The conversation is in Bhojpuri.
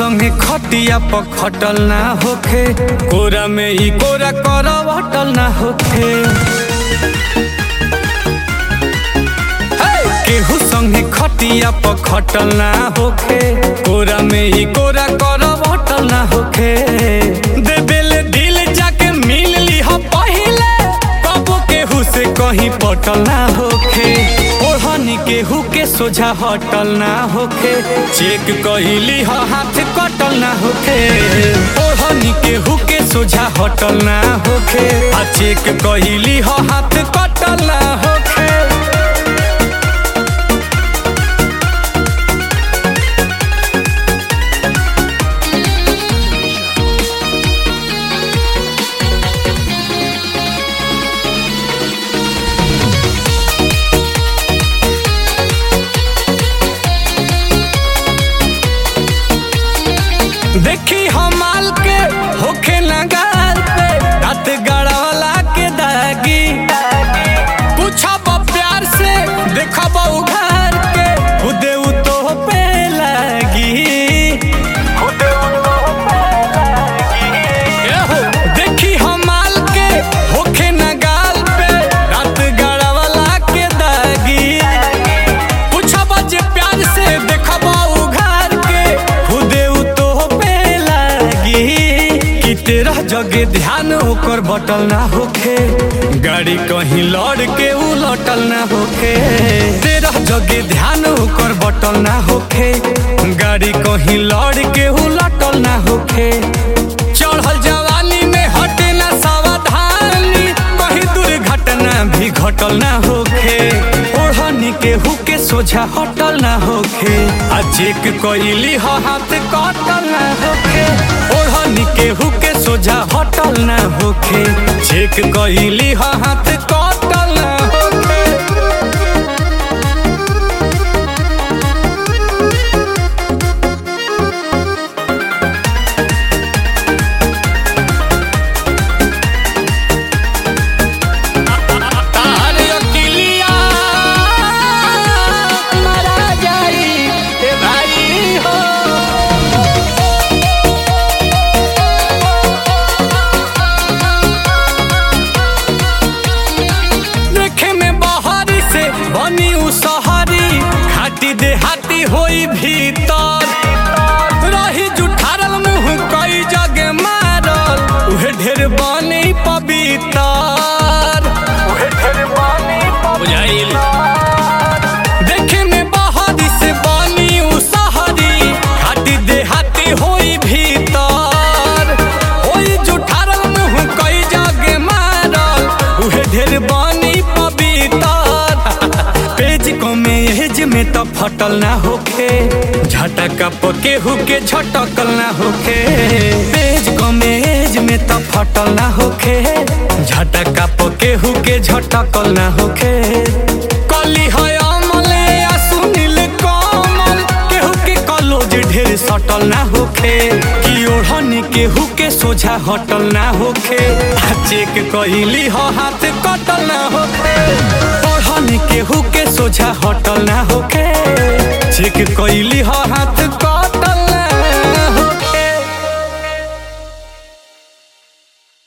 संगे खटिया पर खटल ना होखे कोरा में ई कोरा करवटल ना होखे हे! केहू संगे खटिया पर खटल ना होखे कोरा में ई कोरा करवटल ना होखे दे बेले दिल जाके मिल ली हो पहिले कबो केहू से कहीं पटल ना होखे ओढ़नी केहू के सोझा हटल ना होखे चेक कहिली हो हाथ कटल ना होखे ओढ़नी केहू के सोझा हटल ना होखे आ चेक कहिली हो हाथ कटल ना होखे देखी हम माल के होखे नगार पे रात गड़ावला के दागी पूछब प्यार से देखब उघार के खुदे उ तो पे लागी एहो, देखी हम माल के होखे नगाल पे रात गड़ावला के दागी पूछब जे प्यार से देखब उघार के खुदे उ तो पे लागी कि तेरह जगे ध्यान ओकर बटल ना होखे गाड़ी कहीं लड़ के उलटल ना होखे तेरह जगे ध्यान ओकर बटल ना होखे गाड़ी कहीं लड़ के उलटल ना होखे चढ़ल जवानी में हटे ना सावधानी कहीं दुर्घटना भी घटल ना होखे ओढ़नी के हुके सोझा हटल ना होखे आ चेक कइली ह हाथ कटल ना होखे ओढ़नी के हुके सोझा हटल ना होखे चेक कइली ह हाथ कटल ना होखे तार अकिलिया मारा जाई ए भाई हो देखे में बहारी से बनी उ सहरी खाटी देहाती होई भीतर रही जुठारल मुंह कई जगे मारल उहे ढेर बनी पवितर बुझाइल देखे में बहारी से बनी उ सहरी खाटी देहाती होई भीतर होई जुठारल मुंह कई जगे मारल उहे ढेर बनी पवितर पेज कमे एज में तो फटल ना होखे झटका पके हुके झटकल ना होखे पेज कमे एज में तो फटल ना होखे झटका पके हुके झटकल ना होखे कली है अमल या सुनील कमल केहू के कलोज ढेर सटल ना होखे कि ओढ़नी केहू के सोझा हटल ना होखे आ चेक कइली ह हाथ कटल ना होखे ओढ़नी केहू के सोझा हटल ना होखे चेक कइली ह हाथ